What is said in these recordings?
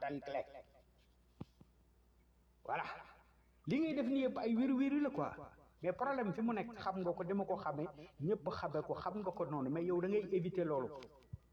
tànkle voilà li ngay def nii yëpp ay wéru wéru la quoi mais problème fi mu nekk xam nga ko dama ko xamee ñëpp xamee ko xam nga ko noonu mais yow da ngay éviter loolu waaw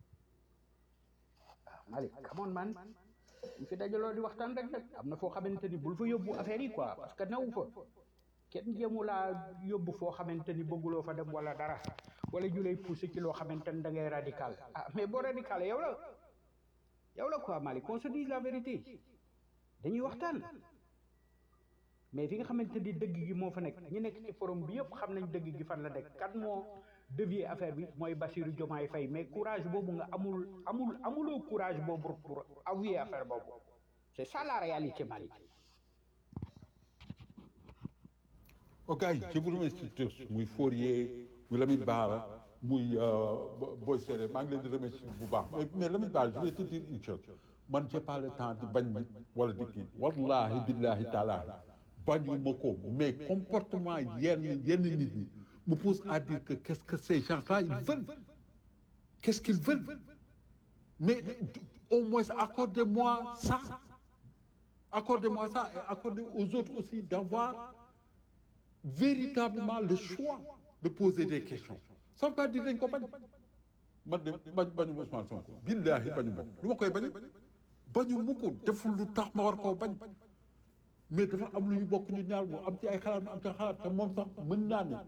Malick come on man ñu fi dajaloo di waxtaan rek nag am na foo xamante ni bul fa yóbbu affaire yi quoi parce que newu fa kenn jéemu laa yóbbu foo xamante ni bëgguloo fa dem wala dara wala ñu lay poussé ci loo xamante ni da ngay radical ah mais boo radical yow la yow la quoi Malick qu'on se dise la vérité dañuy waxtaan mais fi nga xamante ni dëgg gi moo fa nekk ñi nekk ci forum bi yëpp xam nañ dëgg gi fan la nekk kan moo dévier affaire bi mooy Bassirou Diomaye Faye mais courage boobu nga amul amul amuloo courage boobu pour avouer affaire boobu c'est ça la réalité Malick ok je vous remercie tous muy Fourier muy Lamine Bara muy Boy Séré maa ngi leen di remercier bu baax mais mais Lamine Bara je vais te dire une chose man j'ai pas le temps di bañ nit wala di kii wallahi billahi taala bañu ma ko mais comportement yenn yenn nit ñi me pousse à dire que qu'est-ce que ces gens-là ils veulent qu'est-ce qu'ils veulent mais au moins accordez-moi ça accordez-moi ça et accordez aux autres aussi d'avoir véritablement le choix de poser des questions ça veut pas dire dañ ko bañ man de bañ bañu Ousmane Sonko billahi bañu ma lu ma koy bañ bañu mu ko deful lu tax ma war koo bañ mais dafa am lu ñu bokk ñu ñaar mu am ci ay xalaat mu am ci ay xalaat te moom sax mën naa ne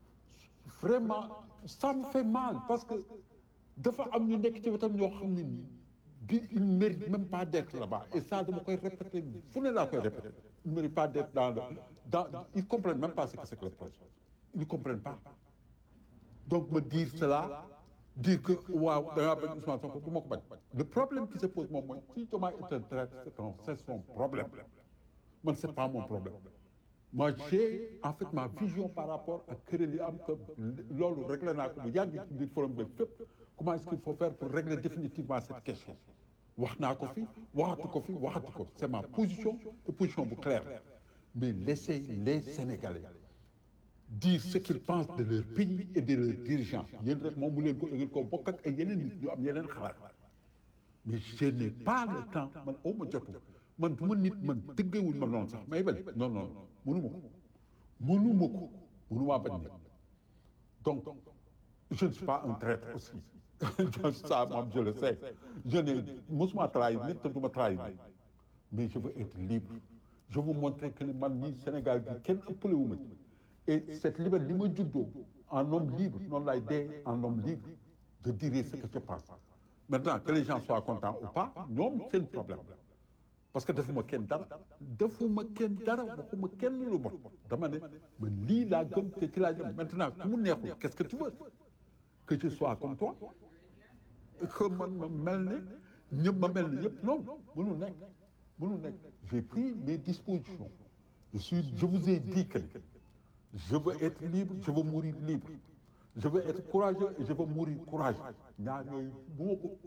vraiment ça me fait mal parce que dafa am ñu nekk ci wetam ñoo xam ne nii bi il ne mérite même pas d'être là-bas et ça dama koy répéter fu ne laa koy répéter il ne mérite pas d'être dans le dans ils comprennent même pas ce que c'est que le projet ils ne comprennent pas donc me dire cela dire que waaw da ngaa bañ Ousmane Sonko du ma ko bañ le problème qui se pose moom mooy si Diomaye est un traître c'est un c'est son problème man c'est pas mon problème moi j'ai en fait ma vision par rapport ak kuréel yi am que loolu réglé naa ko bu yàgg ci biir forum bi fépp comment est-ce qu'il faut faire pour régler définitivement cette question wax naa ko fi waxatu ko fi waxatu ko c'est ma position et position bu claire mais laissez les Sénégalais dire ce qu'ils pensent de leur pays et de leurs dirigeants yéen rek moom mu leen ko ngeen ko bokk ak ay yeneen nit ñu am yeneen xalaat mais je n'ai pas le temps man aw ma jotu man du ma nit man tëggeewuñ ma noonu sax may bañ non non mënu ma ko mënu ma ko mënu maa bañ nit donc je ne suis pas un traître aussi ça moom je le sais je n'ai mosuma trahir nit te du ma trahir nit mais je veux être libre je veux montrer que man mii Sénégal gi kenn ëppale wu ma et cette liberté li ma juddoo en homme libre noonu laay dee en homme libre de dire ce que je pense maintenant que les gens soient contents ou pas ñoom seen problème parce que defuma kenn dara defuma kenn dara waxuma kenn lu bon dama ne man lii laa gëm te ci laa jëm maintenant ku mu neexul qu'est-ce que tu veux que je sois comme toi que man ma mel ne ñëpp ma mel ne yëpp non mënul nekk mënul nekk j'ai pris mes dispositions je suis je vous ai dit que je veux être libre je veux mourir libre je veux être courageux et je veux mourir courageux ñaar yooyu bu ma ko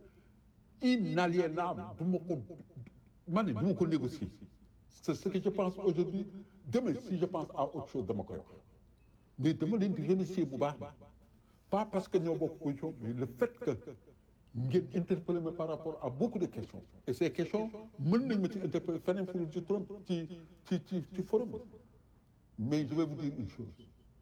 inaliénable du ma ko man ne du ma ko négocier c'est ce que je pense aujourd'hui demain si je pense à autre chose dama koy wax mais dama leen di remercier bu baax pas parce que ñoo bokk position mais le fait que ngeen interpeller ma par rapport à beaucoup de questions et ces questions mën nañ ma ci interpeller feneen fu ci turam ci ci ci ci forum mais je vais vous dire une chose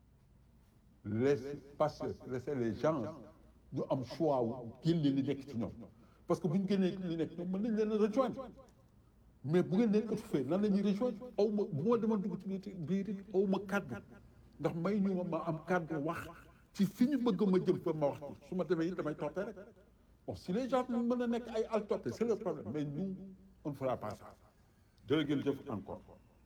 laissez passer laissez les gens ñu am choix wu génne li nekk ci ñoom parce que bu ñu génnee li nekk ñoom mën nañ leen a rejoindre mais bu ngeen leen étouffé lan la ñuy rejoindre aw ma bu ma demoon dugg ci biir biir it aw ma kàddu ndax may ñu ma ma am kàddu wax ci fi ñu bëgg ma jëm fa ma wax ci su ma demee it damay toppee rek bon si les gens mën a nekk ay al toppee c'est le problème mais nous on ne fera pas ça jërë jëf encore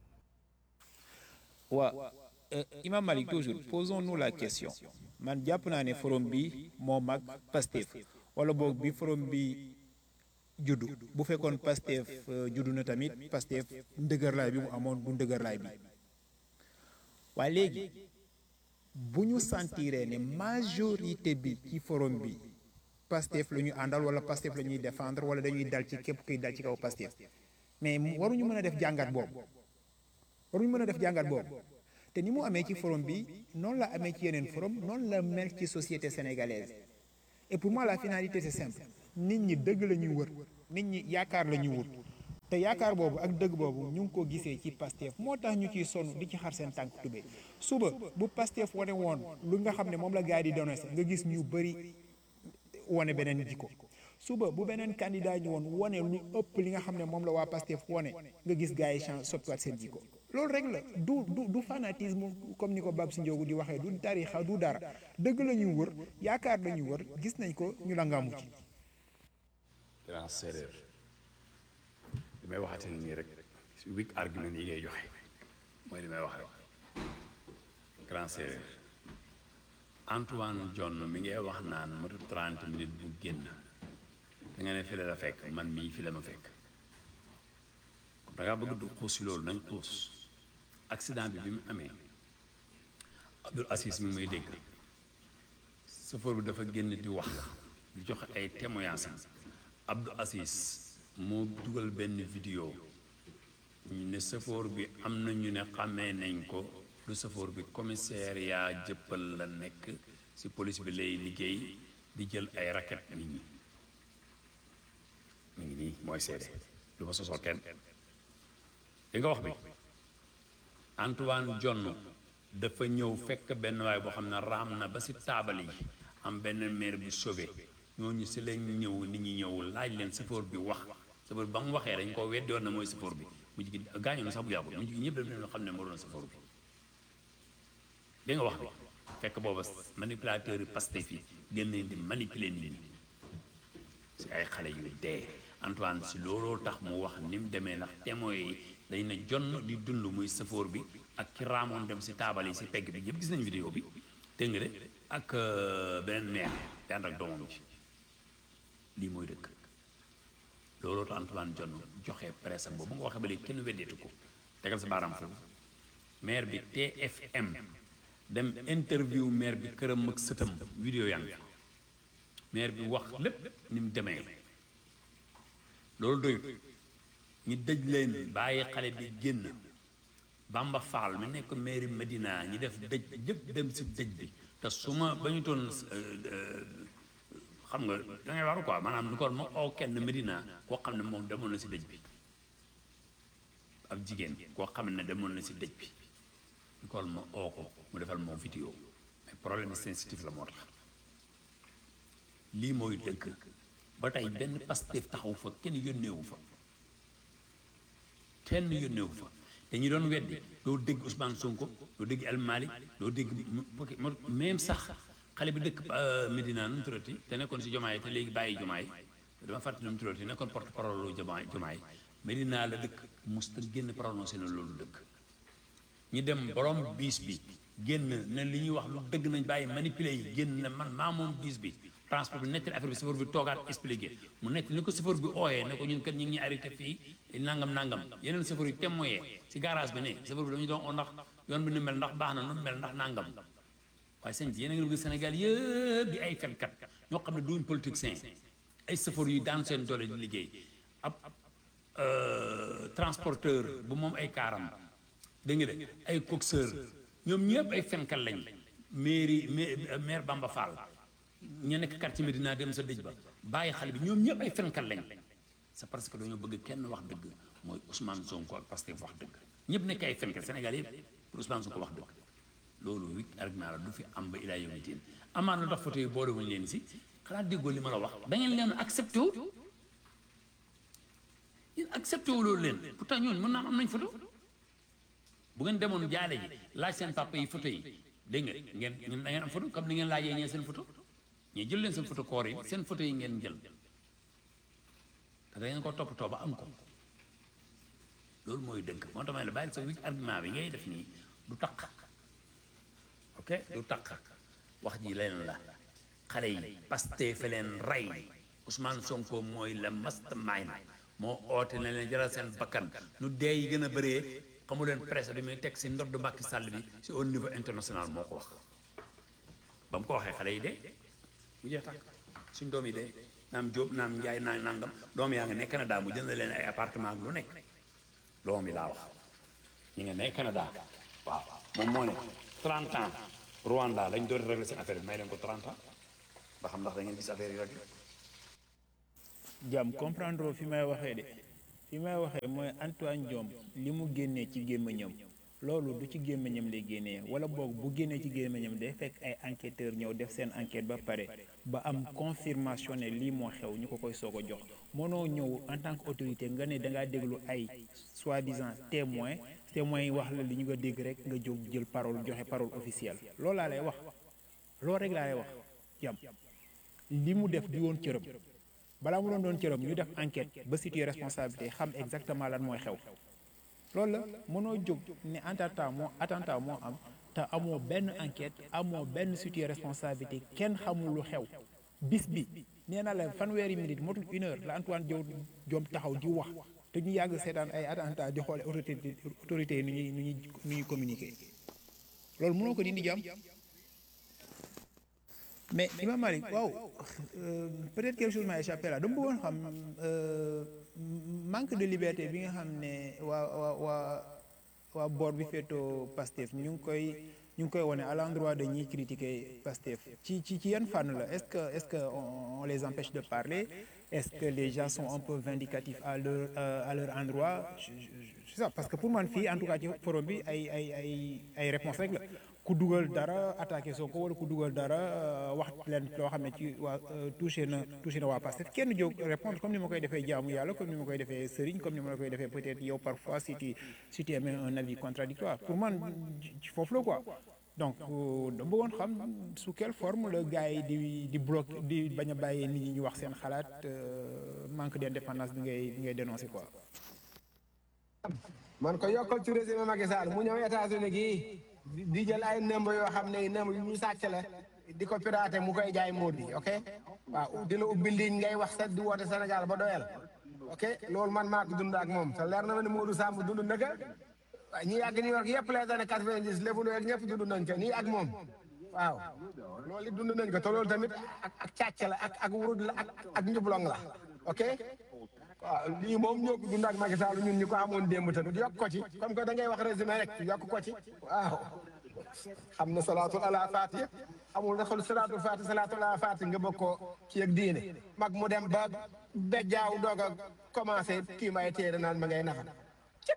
waa Imam Malik toujours posons-nous la question man jàpp naa ne forum bi moo mag Pastef wala boog bi forum bi juddu bu fekkoon Pastef juddu na tamit Pastef ndëgërlaay bi mu amoon du ndëgërlaay bi waaye léegi bu ñu sentiree ne majorité bi ci forum bi Pastef la ñu àndal wala Pastef la ñuy défendre wala dañuy dal ci képp kuy dal ci kaw Pastef mais waruñu mën a def jàngat boobu waruñu mën a def jàngat boobu te ni mu amee ci forum bi noonu la amee ci yeneen forum noonu la mel ci société sénégalaise et pour moi la finalité c'est simple nit ñi dëgg la ñuy wër nit ñi yaakaar la ñuy wut te yaakaar boobu ak dëgg boobu ñu ngi ko gisee ci Pastef moo tax ñu ciy sonn di ci xar seen tànk tubéy suba bu Pastef wane woon lu nga xam ne moom la gars yi di dénoncé nga gis ñu bëri wane beneen jikko suba bu beneen candidat ñu woon wane lu ëpp li nga xam ne moom la waa Pastef wane nga gis gars yi change soppiwaat seen jikko loolu rek la du du du fanatisme comme ni ko Bab si Ndiogu di waxee du tarixa du dara dëgg la ñuy wër yaakaar la ñuy wër gis nañ ko ñu la ngaamu ci grand séeréer li may waxate nii rek weak argument yi ngay joxe mooy li may wax rek grand séeréer Antoine John mi ngay wax naan matu 30 minutes bu génn da nga ne fi la la fekk man mii fi la ma fekk da ngaa bëgg du xuus si loolu nañ xuus accident bi bi mu amee Abdoul Aziz mi ngi may dégg chauffeur bi dafa génn di wax di joxe ay témoignages am Abdou Aziz moo dugal benn vidéo ñu ne chauffeur bi am na ñu ne xàmmee nañ ko lu chauffeur bi commissariat jëppal la nekk ci police bi lay liggéey di jël ay raquette nit ñi mu ngi nii mooy seede lu ma sosol kenn li nga wax bi Antoine John dafa ñëw fekk benn waay boo xam ne raam na ba ci taabal yi am benn maire bu sauvé ñooñu si lañ ñëw nit ñi ñëw laaj leen chauffeur bi wax chauffeur bi ba mu waxee dañ ko weddi woon na mooy chauffeur bi mu jigi gaañoo na sax bu yàggul mu jigi ñëpp daf leen xam ne moo doon chauffeur bi dégg nga wax bi fekk booba manipulateur yi Pastef yi gën leen di manipuler nit ñi si ay xale yu dee Antoine si looloo tax mu wax ni mu demee ndax témoins yi dañ ne jonn di dund muy chauffeur bi ak ki raamoon dem si taabal yi si pegg bi yëpp gis nañ vidéo bi dégg nga de ak beneen maire te ànd ak doomam ji lii mooy dëkk looloo tax Antoine John joxe presse am boobu nga waxee ba léegi kenn weddeetu ko tegal sa baaraam foofu maire bi TFM dem interview maire bi këram ak sëtam vidéo yaa ngi maire bi wax lépp ni mu demee loolu doyut ñi dëj leen bàyyi xale bi génn Bamba Fall mi nekk maire Medina ñi def dëj yëpp dem si dëj bi te su ma ba ñu toon xam nga da ngay waru quoi maanaam ni ko ma oo kenn Medina koo xam ne moom demoon na si dëj bi ab jigéen koo xam ne demoon na si dëj bi ni ko ma oo ko mu defal moom vidéo mais problème sensitif la moo tax lii mooy dëgg ba tey benn Pastef taxaw fa kenn yónneewu fa kenn yónneewu fa te ñu doon weddi doo dégg Ousmane Sonko doo dégg El Malick doo dégg même sax xale bi dëkk Medina nu mu tuddati te nekkoon si jomaay te léegi bàyyi jomaay dama fàttali nu mu tuddati nekkoon porte parole lu jomaay jomaay Medina la dëkk musta génn prononcé na loolu dëkk ñi dem borom biis bi génn ne li ñuy wax lu dëgg nañ bàyyi manipuler yi génn ne man maa moom biis bi transport bi nettali affaire bi chauffeur bi toogaat expliqué mu nekk ni ko chauffeur bi ooyee ne ko ñun kat ñu ngi ñuy arrêté fii nangam nangam yeneen chauffeur yi témoyé si garage bi ne chauffeur bi dañu doon oo ndax yoon bi nu mel ndax baax na nu mel ndax nangam waaye sëñ bi yéen a ngi gis Sénégal yëpp di ay fenkat ñoo xam ne duñ politicien ay chauffeur yu daan seen doole di liggéey ab transporteur bu moom ay kaaram dégg nga de ay coxeur ñoom ñëpp ay fenkat lañ mairie maire Bamba Fall ñu nekk quartier Medina dem sa dëj ba bàyyi xale bi ñoom ñëpp ay fenkat lañ c'est parce que dañoo bëgg kenn wax dëgg mooy Ousmane Sonko ak Pastef wax dëgg ñëpp nekk ay fenkat Sénégal yëpp pour Ousmane Sonko wax dëgg loolu wik argument la du fi am ba ilaa yawmi diin amaan lu tax photo yi boole wuñu leen si xanaa déggoo li ma la wax da ngeen leen accepté wu yéen accepté wu loolu leen pourtant ñooñu mën naa am nañ photo bu ngeen demoon jaale ji laaj seen papa yi photo yi dégg nga ngeen ngeen da ngeen am photo comme ni ngeen laajee ñee seen photo ñii jël leen seen photo koor yi seen photo yi ngeen jël te da ngeen ko toppatoo ba am ko loolu mooy dëgg moo tax ma ne la bàyyi sa wik argument bi ngay def nii du taq ok du taq wax ji leen la xale yi Pastef fa leen rey Ousmane Sonko mooy la mastermind moo oote na leen jaral seen bakkan nu dee yi gën a bëree xamu leen presse bi muy teg si ndodd Macky Sall bi si au niveau international moo ko wax ba mu ko waxee xale yi de mu jeex tàkk suñ doom yi de naam Jóob naam Njaay naam nangam doom yaa nga ne Canada mu jënd leen ay appartement ak lu nekk doom yi laa wax ñu nga ne Canada waaw moom moo ne 30 ans Rwanda lañ doon régler seen affaire bi may leen ko 30 ans ba xam ndax da ngeen gis affaire yi rek jàmm comprendre fi may waxee de fi may waxee mooy Antoine Diome li mu génnee ci gémmiñam loolu du ci gémmiñam lay génnee wala boog bu génnee ci gémmiñam day fekk ay enquêteurs ñëw def seen enquête ba pare ba am confirmation ne lii moo xew ñu ko koy soog a jox mënoo ñëw en tant que autorité nga ne da ngaa déglu ay soi-disant témoins témoins yi wax la li ñu nga dégg rek nga jóg jël parole joxe parole officielle loolu laa lay wax loolu rek laa lay wax yam li mu def di woon cërëm balaa mu doon doon cërëm ñu def enquête ba situer responsabilité xam exactement lan mooy xew loolu la mënoo jóg ne attentat moo attentat moo am te amoo benn enquête amoo benn situer responsabilité kenn xamul lu xew bis bi nee na la fanweeri minute motul une heure la Antoine Diome Diome taxaw di wax te ñu yàgg seetaan ay attentat di xoole autorité autorité yi nu ñuy nu ñuy nu ñuy communiquer loolu mënoo ko dindi jàmm mais Imam Malik waaw peut-être quelque chose m'a échappé là dama bëggoon xam manque de liberté bi nga xam ne waa waa waa waa boor bi féetoo Pastef ñu ngi koy ñu ngi koy wone à l'endroit de ñiy critiquer Pastef ci ci ci yan fànn la est-ce que est-ce que on, on les empêche de parler est-ce que les gens sont un peu vindicatifs à leur à leur endroit c'est ça parce que pour man fii en tout cas ci forum bi ay ay ay ay réponses rek la ku dugal dara attaqué Sonko wala ku dugal dara wax leen loo xam ne ci waa touché na touché na waa Pastef kenn jóg répondre comme ni ma koy defee jaamu yàlla comme ni ma koy defee sëriñ comme ni ma la koy defee peut-être yow parfois si tu si tu émets un avis contradictoire pour man ci foofu la quoi donc da bëggoon xam sous quelle forme le gars yi di di bloqué di bañ a bàyyi nit ñi ñu wax seen xalaat manque d'indépendance bi ngay bi ngay dénoncer quoi. man ko yokkal ci régime Macky Sall mu ñëw États-Unis gii di jël ay nëmb yoo xam ne nëmb yu ñu sàcc la di ko piraté mu koy jaay móor bi ok waaw di la ubbi ligne ngay wax sa di woote Sénégal ba doyal ok loolu man maa ko dund ak moom te leer na ma ne Modou Samb dund na ko ñi yàgg New York yëpp les années quatre-vingt-dix lébu ak ñëpp dund nañ ko nii ak moom waaw loolu it dund nañ ko te loolu tamit ak ak càcc la ak ak wurud la ak ak njublong la ok waaw lii moom ñoo ko dund ak Macky Sall ñun ñu ko amoon démb tamit yokk ko ci comme que da ngay wax résumé rek yokk ko ci waaw xam na salaatul ala faati amul defal salaatul faati salaatul ala faati nga bëgg ko kii ak diine mag mu dem ba bejjaaw doog a commencé kii may téere naan ma ngay nafa ci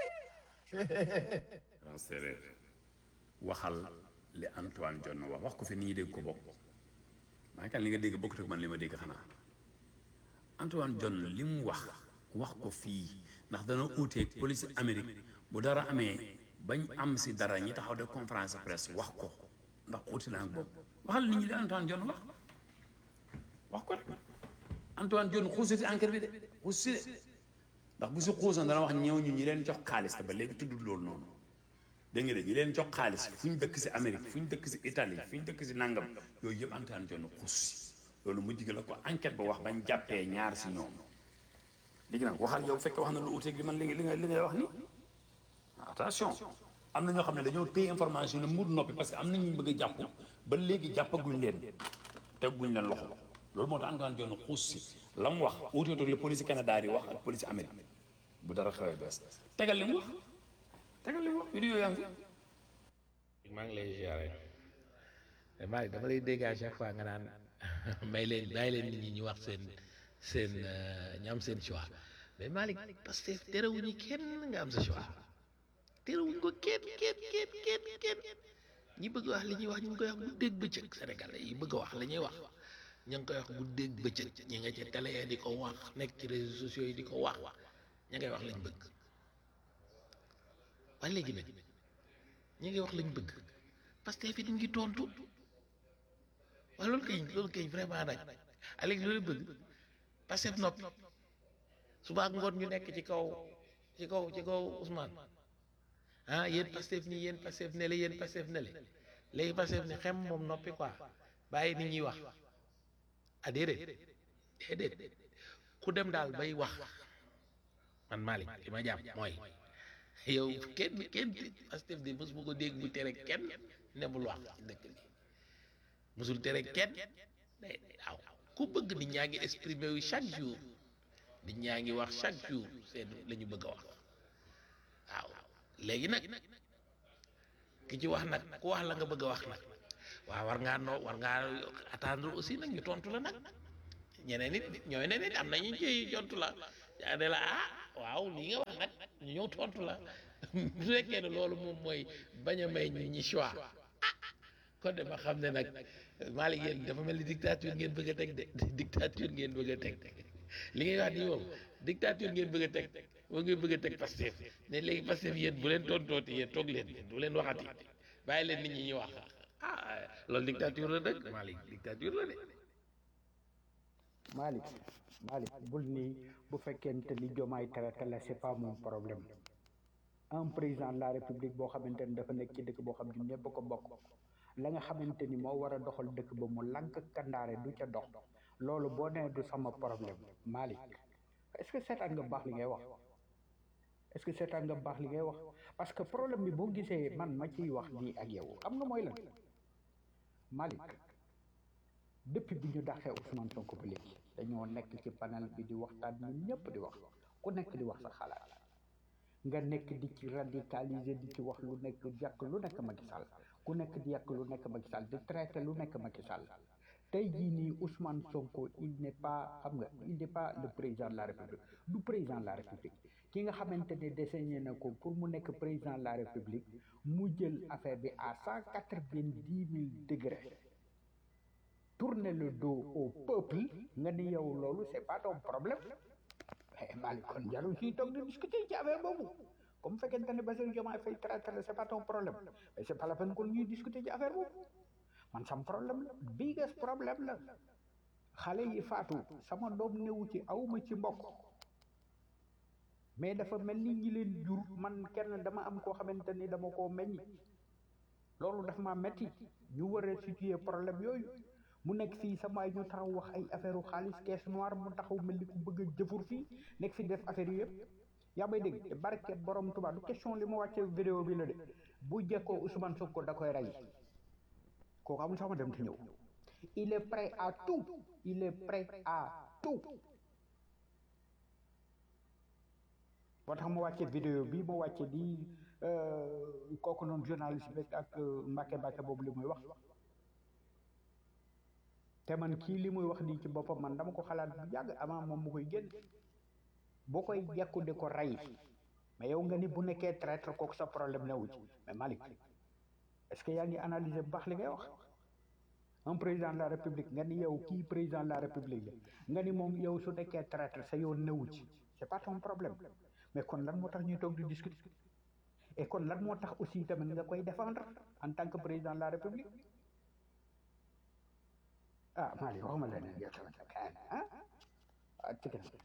en séeréer waxal li Antoine Diome wax wax ko fi nit ñi dégg ko bokk maa ngi li nga dégg bokkut ak man li ma dégg xanaa Antoine Diome li mu wax wax ko fii ndax dana uuteeg police Amérique bu dara amee bañ am si dara ñi taxaw de conférence de presse wax ko ndax uuti na ak boobu waxal nit ñi li Antoine Diome wax wax ko rek Antoine Diome xuusati enquête bi de xuusi de ndax bu si xuusoon dana wax ñëw ñu ñi leen jox xaalis te ba léegi tuddul loolu noonu dégg nga de ñi leen jox xaalis fu ñu dëkk si Amérique fu ñu dëkk si Italie fu ñu dëkk si nangam yooyu yëpp Antoine Diome xuus si loolu mujj gi la ko enquête ba wax bañ jàppee ñaar si ñoom léegi nag waxal yow fekkee wax na lu uteeg li man li nga li ngay wax ni attention am na ñoo xam ne dañoo téye information ne mur noppi parce que am na ñu bëgg a jàpp ba léegi jàppaguñ leen tegguñ leen loxo loolu moo tax Antoine Diome xuus si la mu wax uuteetoo la police Canada yi wax ak police Amérique bu dara xewee bees tegal li mu wax tegal li mu wax vidéo yaa ngi fi maa ngi lay ziare Malick dama lay dégg à chaque fois nga naan may leen bàyyi leen nit ñi ñu wax seen seen ñu am seen choix mais Malick parce que terewuñu kenn nga am sa choix terewuñ ko kenn kenn kenn kenn kenn ñi bëgg wax li ñuy wax ñu ngi koy wax bu dégg bëccëg Sénégalais yi bëgg a wax li ñuy wax ñu ngi koy wax bu dégg bëccëg ñi nga ci télé yi di ko wax nekk ci réseaux sociaux yi di ko wax ña ngay wax lañ bëgg waaye léegi nag ñi ngay wax lañ bëgg parce que fi ñu ngi tontu waaye loolu kay loolu kay vraiment nag a léegi loolu bëgg parce que noppi suba ak ngoon ñu nekk ci kaw ci kaw ci kaw Ousmane ah yéen Pastef nii yéen Pastef ne le yéen Pastef ne le léegi Pastef ne xem moom noppi quoi bàyyi nit ñuy wax ah déedéet déedéet ku dem daal bay wax man Malick li ma jàpp mooy yow kenn kenn Pastef de mos bu ko dégg bu tere kenn ne bul wax ci dëkk bi mosul tere kenn day waaw ku bëgg nit ñaa ngi exprimer wu chaque jour nit ñaa ngi wax chaque jour seen la ñu bëgg a wax waaw léegi nag ki ci wax nag ku wax la nga bëgg a wax nag waaw war ngaa noo war ngaa attendre aussi nag ñu tontu la nag ñeneen nit ñooy ne nit am na ñu ciy tontu la yaa ne la ah waaw lii nga wax nag ñu ñëw tontu la su fekkee ne loolu moom mooy bañ a may ñi choix ah kon de ma xam ne nag Malick yéen dafa mel ni dictature ngeen bëgg a teg de dictature ngeen bëgg a teg li ngay wax nii moom dictature ngeen bëgg a teg moo ngeen bëgg a teg Pastef ne léegi Pastef yéen bu leen tontooti yéen toog leen du leen waxati bàyyi leen nit ñi ñu wax ah loolu dictature la dëgg Malick dictature la de Malick Malick bul ni bu fekkente ni jomaay traité la c'est pas mon problème un président de la république boo xamante ni dafa nekk ci dëkk boo xam ne ñëpp ko bokk la nga xamante ni moo war a doxal dëkk ba mu lank kandaare du ca dox loolu boo nee du sama problème Malick est-ce que seetaan nga baax li ngay wax est-ce que seetaan nga baax li ngay wax parce que problème bi boo gisee man ma ciy wax nii ak yow xam nga mooy lan Malick depuis bi ñu daxee Ousmane Sonko ba léegi dañoo nekk ci panel bi di waxtaan ñun ñëpp di wax ku nekk di wax sa xalaat nga nekk di ci radicaliser di ci wax lu nekk yàq lu nekk Macky Sall ku nekk di yàq lu nekk Macky Sall di traité lu nekk Macky Sall tey jii nii Ousmane Sonko il n'est pas xam nga il n'est pas le président de la République du président de la République ki nga xamante ne désigné na ko pour mu nekk président de la République mu jël affaire bi à cent quatre-vingt-dix mille degrés tourner le dos au peuple nga ni yow loolu c'est pas ton problème eh Malick kon jarul fii toog di discuter ci affaire boobu comme fekkente ne Bassirou Diomaye Faye traité la c'est pas ton problème mais c'est pas la peine kon ñuy discuter ci affaire boobu man sam problème la biggest problème la xale yi faatu sama doom newu ci awma ci mbokk mais dafa mel ni ñi leen jur man kenn dama am koo xamante ni dama koo meññ loolu dafa ma metti ñu war a situer problème yooyu mu nekk fii sama ñu taxaw wax ay affaire u xaalis caisse noire mu taxaw mel ni ku bëgg a jëfur fii nekk fi def affaire yi yëpp yaa may dégg te barke borom Tuubaa du question li ma wàcce vidéo bi la de bu jekkoo Ousmane Sonko da koy rey kooku amul sax ma dem te ñëw il est prêt à tout il est prêt à tout moo tax ma wàcce vidéo bi ma wàcce di kooku noonu journaliste bi ak Mbacke Mbacke boobu li muy wax te man kii li muy wax nii ci boppam man dama ko xalaat bu yàgg avant moom mu koy génn boo koy jekku di ko rey mais yow nga ni bu nekkee traître kooku sa problème newu ci mais Malick est-ce que yaa ngi analyser bu baax li ngay wax un président de la république nga ni yow kii président de la république la nga ni moom yow su nekkee traître sa yoon newu ci c'est pas ton problème mais kon lan moo tax ñuy toog di discuter et kon lan moo tax aussi tamit nga koy défendre en tant que président de la république ah Malick waxuma leneen yow tamit ah ah ci kanam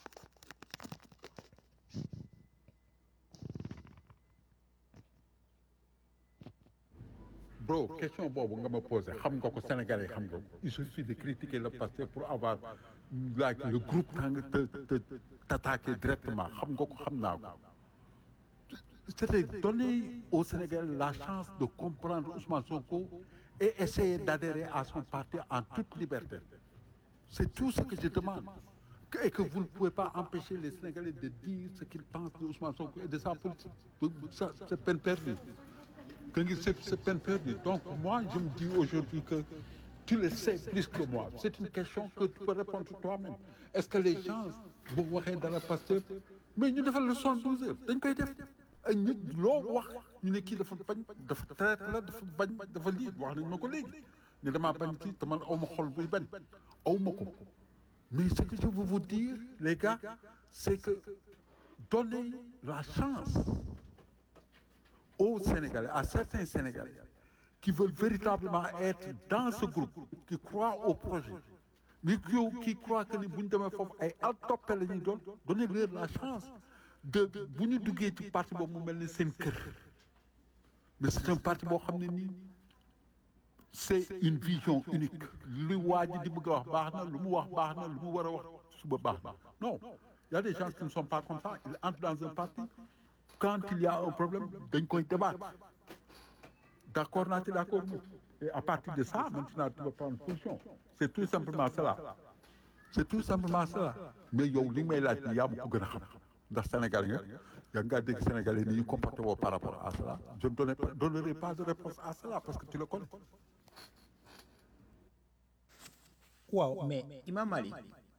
bro question boobu nga ma posé xam nga ko Sénégalais xam nga ko il suffit de critiquer le passé pour avoir like le groupe tàng te te t'attaquer directement xam nga ko xam naa ko c'était donner au Sénégal la chance de comprendre Ousmane Sonko et essayer d'adhérer à son parti en toute liberté c'est tout ce que je demande que- et que vous ne pouvez pas empêcher les Sénégalais de dire ce qu'ils pensent de Ousmane Sonko et de sa politique ça c'est peine perdue que ngi c'est c'est peine perdue donc moi je me dis aujourd'hui que tu le sais plus que moi c'est une question que tu peux répondre toi-même est-ce que les gens bu waxee dara Pastef mais ñu defal le soixante-douze heures dañ koy def ay nit loo wax ñu ne kii dafa bañ dafa traite la dafa bañ dafa lii wax nañ ma ko léegi ne damaa bañ kii te man aw ma xol buy bañ aw ma ko mais ce que je veux vous dire les gars c'est que donnez la chance aux Sénégalais, à certains Sénégalais qui veulent véritablement être dans ce groupe, qui croient au projet, mais qui, qui croient que ni bu ñu demee foofu ay al toppe la ñuy doon donnez-leur la chance de bu ñu duggee ci parti boobu mu mel ni seen kër mais c'est un parti boo xam ne nii c'est une vision unique lu waa ji di bëgg a wax baax na lu mu wax baax na lu mu war a wax suba baax na non il y a des gens qui ne sont pas comme ça ils entrent dans un parti quand il y a un problème dañ koy débattre d'accord naa ci d'accord mu et à partir de ça maintenant tu vas prendre position c'est tout simplement cela c'est tout simplement cela mais yow li may laaj ni yaa ma ko gën a xam ndax Sénégal nga yaa ngaa dégg Sénégalais ni ñu comporté woo par rapport à cela je ne donnerai pas, donnerai pas de réponse à cela parce que tu le connais waaw mais Imam Malik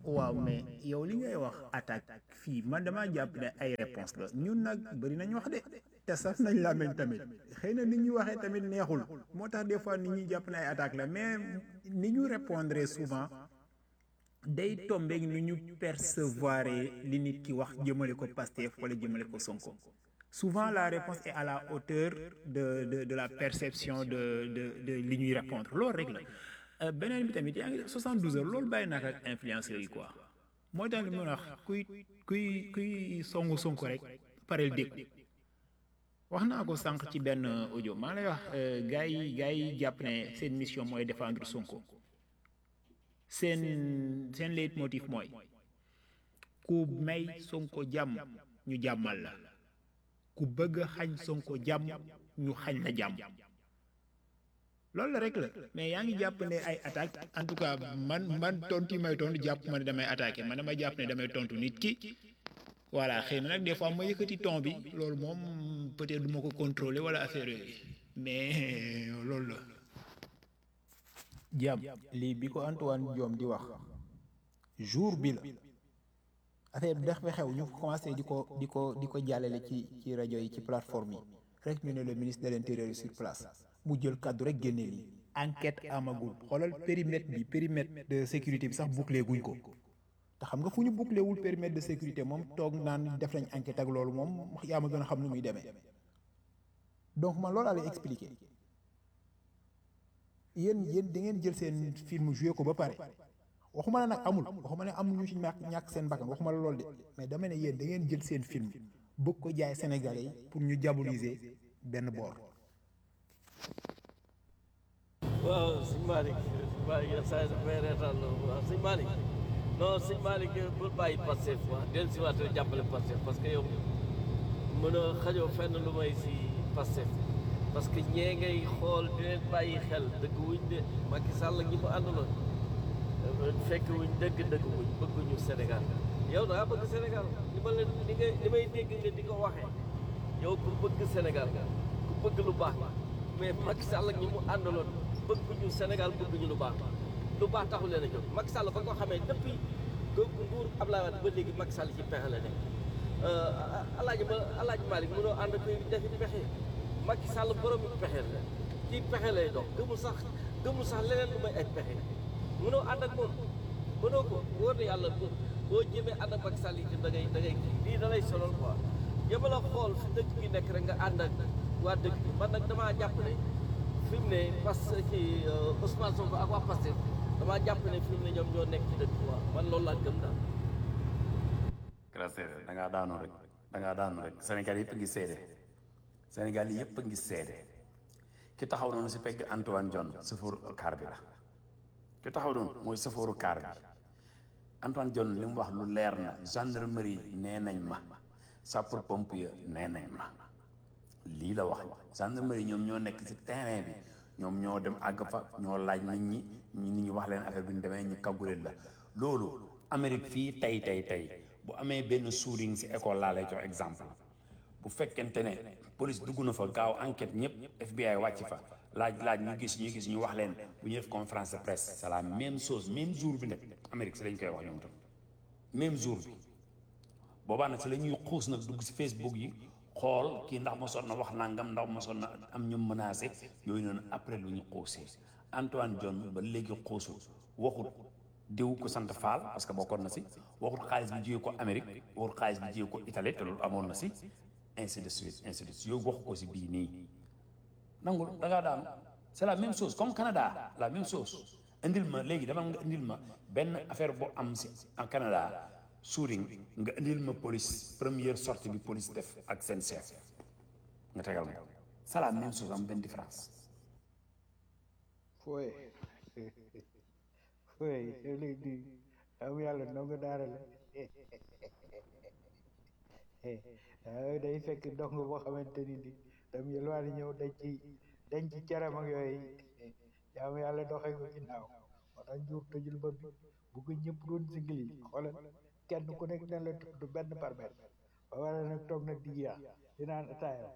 waaw mais yow li ngay wax attaque fii man damaa jàpp ne ay réponse la ñun nag bëri nañ wax de te saf nañ làmmiñ tamit xëy na ni ñuy waxee tamit neexul moo tax des fois nit ñuy jàpp ne ay attaque la mais ni ñu répondre souvent day tombeeg ni ñu percevoir li nit ki wax jëmale ko Pastef wala jëmale ko Sonko souvent la réponse est à la hauteur de de de la perception de de de li ñuy répondre loolu rek la Euh, beneen bi tamit yaa ngi def 72 heures loolu bàyyi naa ko ak influenceurs yi quoi mooy tax li mu wax kuy kuy kuy songu sonko rek pareel dégg wax naa ko sànq ci benn audio maa lay wax gars yi gars yi jàpp ne seen mission mooy défendre sonko seen seen leitmotiv mooy ku may sonko jàmm ñu jàmmal la ku bëgg a xañ sonko jàmm ñu xañ la jàmm loolu la rek la mais yaa ngi jàpp ne ay attaque en tout cas man man tontu yi may tontu jàpp ma ne damay attaqué man damay jàpp ne damay tontu nit ki voilà xëy na nag des fois ma yëkkati ton bi loolu moom peut-être du ma ko contrôler wala affaire yooyu mais loolu la. jàmm lii bi ko Antoine Diome di wax jour bi la affaire bi dafa xew ñu commencé di ko di ko di ko jàllale ci ci rajo yi ci plateforme yi rek ñu ne le ministre de l'intérieur sur place. mu jël kàddu rek génne lii enquête amagul xoolal périmètre bi périmètre de sécurité bi sax bouclé guñ ko te xam nga fu ñu bouclé wul périmètre de sécurité moom toog naan def nañ enquête ak loolu moom yaa ma gën a xam nu muy demee donc man loolu laa lay expliqué yéen yéen da ngeen jël seen film joué ko ba pare waxuma la nag amul waxuma ne am ñu ci ñàkk ñàkk seen bakkan waxuma la loolu de mais dama ne yéen da ngeen jël seen film bëgg ko jaay Sénégalais yi pour ñu diaboliser benn boor. waaw sëñ Malick sëñ Malick yenn saa yi daf may reetaan loolu waaw sëñ Malick non sëñ Malick bul bàyyi Pastef wax del si waat jàppale Pastef parce que yow mën a xajoo fenn lu may si Pastef parce que ñee ngay xool di leen bàyyi xel dëgg wuñ de Macky Sall ñi mu àndaloon fekk wuñ dëgg dëgg wuñ bëgguñu Sénégal yow da ngaa bëgg Sénégal li ma leen li nga li may dégg nga di ko waxee yow ku bëgg Sénégal ku bëgg lu baax mais Macky Sall ñi mu àndaloon bëgguñu Sénégal bëgguñu lu baax lu baax taxul leen a jóg Macky Sall ba ko xamee depuis que nguur Abdoulaye Wade ba léegi Macky Sall ci pexe la nekk alaaji ba alaaji Malick mënoo ànd ak defi pexe Macky Sall borom yi pexe la ci pexe lay dox gëmul sax gëmul sax leneen lu may ay pexe mënoo ànd ak moom mënoo ko wóor na yàlla boo jëmee ànd ak Macky Sall yi da ngay da ngay kii lii da lay sonal quoi yëpp la xool fi dëkk bi nekk rek nga ànd ak waa dëkk bi man nag damaa jàpp ne fi mu ne parce que ci Ousmane Sonko ak waa Pastef damaa jàpp ne fi mu ne ñoom ñoo nekk ci dëkk bi waaw man loolu laa gëm daal. grâce da ngaa daanu rek da ngaa daanu rek Sénégal yëpp a ngi seede Sénégal yëpp a ngi seede ki taxaw noonu si pegg Antoine John sëfooru kaar bi la ki taxaw noonu mooy sëfooru kaar bi Antoine John li mu wax lu leer na gendarmerie nee nañ ma sapeur pompier nee nañ ma lii la wax gendarmerie ñoom ñoo nekk ci terrain bi ñoom ñoo dem àgg fa ñoo laaj nit ñi ñi nit ñi wax leen affaire bi ñu demee ñu kagguleen la loolu Amérique fii tey tey tey bu amee benn shooting ci école laa lay jox exemple bu fekkente ne police dugg na fa gaaw enquête ñëpp FBI wàcc fa laaj laaj ñu gis ñu gis ñu wax leen bu ñu def conférence de presse c'est la même chose même jour bi nag Amérique si lañ koy wax ñoom tam même jour bi boobaa nag si la ñuy xuus nag dugg si Facebook yi xool kii ndax mosoon na wax nangam ndax mosoon na am ñu menacé yooyu noonu après lu ñu xuusee Antoine John ba léegi xuusul waxut diw ko sant Fall parce que bokkoon na si waxut xaalis bi jiyee ko Amérique waxut xaalis bi jiyee ko Italie te loolu amoon na si ainsi de suite ainsi de suite yooyu wax ko si bii nii nangul da ngaa daanu c'est la même chose comme Canada la même chose indil ma léegi dama nga indil ma benn affaire boo am si en Canada shooting nga indil ma police première sortie bi police def ak seen chef nga tegal ma c'est la même chose am benn différence fooy fooy yow léegi di am yàlla ndongo daara la waaw day fekk ndongo boo xamante ni di dam yelwaani ñëw dañ ci dañ ci ceram ak yooyu jaam yàlla doxee ko ginnaaw moo tax njuur tëjul ba bi bu ko ñëpp doon sigil yi xoolal kenn ku nekk na la tudd benn par benn ba war a nag toog nag di jeex di naan ataaya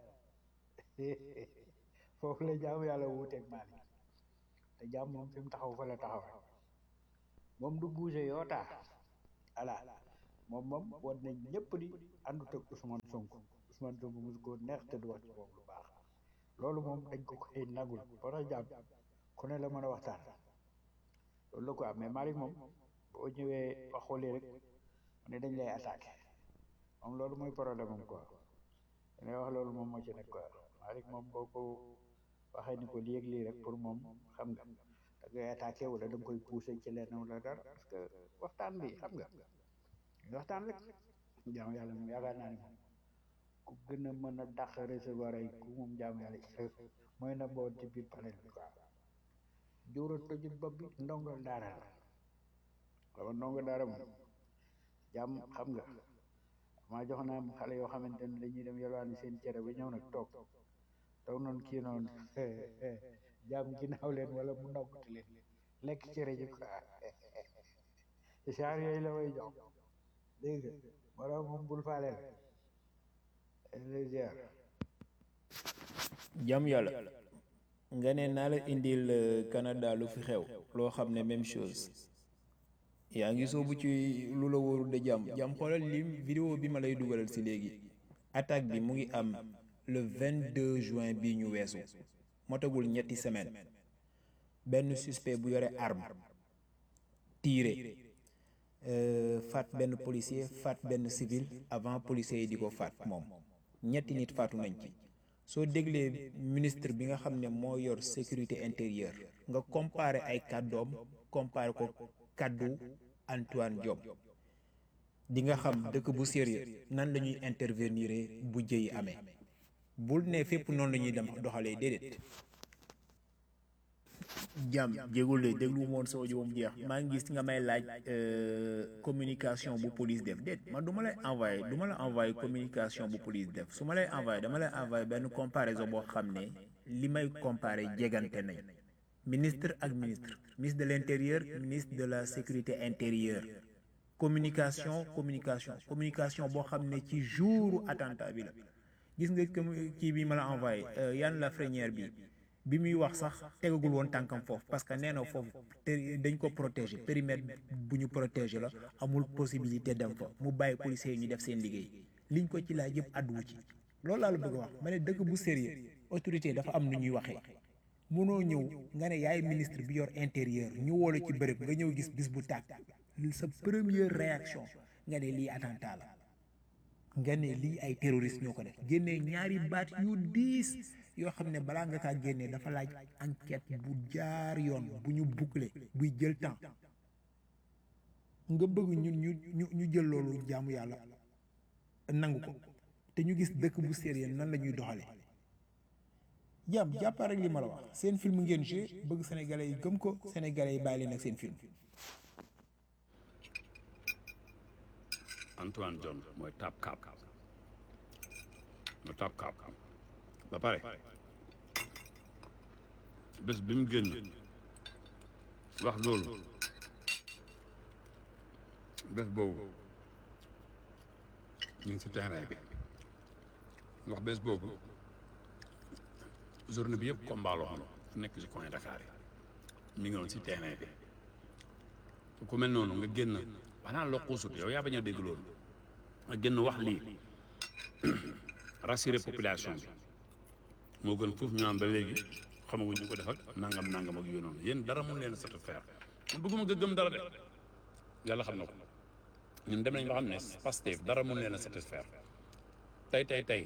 foofu la jaamu yàlla wuuteeg Malick te jaam moom fi mu taxaw fa la taxaw moom du bouger yoo taa voilà moom moom woon nañ ñëpp di àndut ak Ousmane Sonko Ousmane Sonko mosu ko neex te du wax ci moom lu baax loolu moom dañ ko koy nagul ba tax jàmm ku ne la mën a waxtaan loolu la quoi mais Malick moom boo ñëwee wax xoolee rek ne dañ lay attaqué moom loolu mooy problème am quoi dañuy wax loolu moom moo ci nekk quoi Malick moom boo ko waxee ni ko lii ak lii rek pour moom xam nga da ngay attaqué wala da nga koy poussé ci lenn wala dara parce que waxtaan bi xam nga waxtaan rek jaamu yàlla moom yaakaar naa ne moom ku gën a mën a dàq recevoir ay ku moom jaamu yàlla mooy na boo ci biir panel bi quoi jóora tojut bopp bi ndongo daara la xama ndongo daara moom jàmm xam nga maa jox naa xale yoo xamante ne dañuy dem yalwaani seen cere ba ñëw nag toog toog noonu kii noonu jàmm ginnaaw leen wala mu noppati leen lekk cere ji quoi genre yooyu la may jox dégg nga moo tax moom bul faale la ziar jàmm yàlla nga ne naa la indil euh, Canada lu fi xew loo xam ne même chose yaa ngi soobu ci lu la wóorul de jàmm jàmm xoolal lim vidéo bi ma lay dugalal si léegi attaque bi mu ngi am le 22 juin bii ñu weesu motagul ñetti semaine benn suspect bu yore arme tiré euh, faat benn policier faat benn civil avant policier yi di ko faat moom ñetti nit faatu nañ ci soo déglee ministre bi nga xam ne moo yor sécurité intérieure nga comparé ay kàddoom comparé ko kàddu Antoine Diome di nga xam dëkk bu sérieux nan la ñuy intervenir bu jëyi amee bul ne fépp noonu la ñuy dem doxalee déedéet jàmm jégul de déglu moon sa audio moom jeex maa ngi gis nga may laaj euh, communication bu police def déet man du ma lay envoyé du ma la envoyé communication bu police def su ma lay envoyé dama lay envoyé benn comparaison boo xam ne li may comparé jegante nañ ministre ak ministre ministre de l'intérieur ministre de la sécurité intérieure communication communication communication boo xam ne ci jouru attentat bi la gis nga commu- kii bi ma la envoyé euh, Yann Lafrenière bi bi muy wax sax tegagul woon tànkam foofu parce que nee na foofu te dañ ko protéger périmètre bu ñu protéger la amul possibilité dem fa mu bàyyi policiers yi ñu def seen liggéey liñ ko ci laaj yëpp àdduwu ci loolu laa la bëgg a wax ma ne dëkk bu sérieux autorité dafa am nu ñuy waxee mënoo ñëw nga ne yaay ministre bi yor intérieur ñu woo la ci bërëb nga ñëw gis bis bu tàkk sa première réaction nga ne lii attentat la nga ne lii ay terroriste ñoo ko def génnee ñaari baat yu diis yoo xam ne balaa nga kaa génnee dafa laaj enquête bu jaar yoon bu ñu boucler buy jël temps nga bëgg ñun ñu ñu ñu jël loolu jaamu yàlla nangu ko te ñu gis dëkk bu sérieux nan la ñuy doxale jàmm jàppaa rek li ma la wax seen film ngeen joué bëgg sénégalais yi gëm ko sénégalais yi bàyyi leen ak seen film Antoine Diome mooy tap kaap mooy tap kaap ba pare bés bi mu génn wax loolu bés boobu ñu ngi si terrain bi wax bés boobu journée bi yëpp combat la woon fu nekk si coin Dakar yi mi ngi woon si terrain bi ku mel noonu nga génn xanaa loo xuusut yow yaa bañ a dégg loolu nga génn wax lii rassurer population bi moo gën foofu ñu naan ba léegi xamaguñ ñu ko def ak nangam nangam ak yooyu noonu yéen dara mun leen satisfaire man bëgguma nga gëm dara de yàlla xam na ko ñun dem nañ ba xam ne Pastef dara mun leen a satisfaire tey tey tey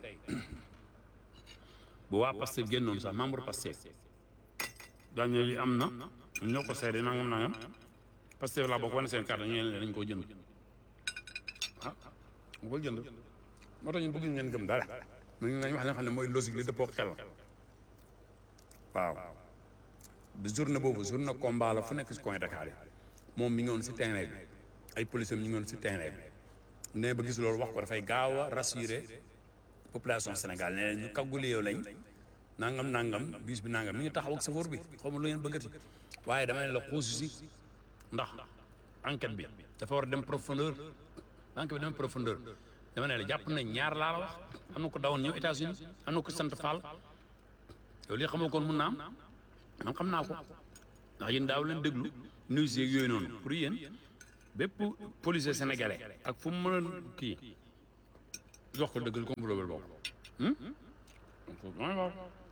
bu waa Pastef génnoon sax membre Pastef daañu li am na ñoo ko seede nangam nangam Pastef laa bokk wane seen carte ñu ne dañ koo jënd ah mu ko jënd moo tax ñun bëgg ngeen gëm dara ñu nañ wax li nga xam ne mooy logique li dëppoo xel waaw bi journée boobu journée combat la fu nekk si coin Dakar yi moom mi ngi woon si terrain bi ay policiers ñu ngi woon si terrain bi nee ba gis loolu wax ko dafay gaaw a rassurer population Sénégal nee ñu kagguli yow lañ nangam nangam bis bi nangam mi ngi taxaw ak safoor bi xaw ma lu ngeen bëggati waaye dama ne la xuusu si ndax enquête bi dafa war a dem profondeur enquête bi dem profondeur dama ne la jàpp nañ ñaar laa la wax am na ko dawoon ñëw États-Unis am na ko sant Fall yow lii xamoo koon mun naa am man xam naa ko ndax yéen daaw leen déglu news yeeg yooyu noonu pour yéen bépp policier sénégalais ak fu mu mën a kii jox ko dëgg complot bi bokk. donc mooy waaw.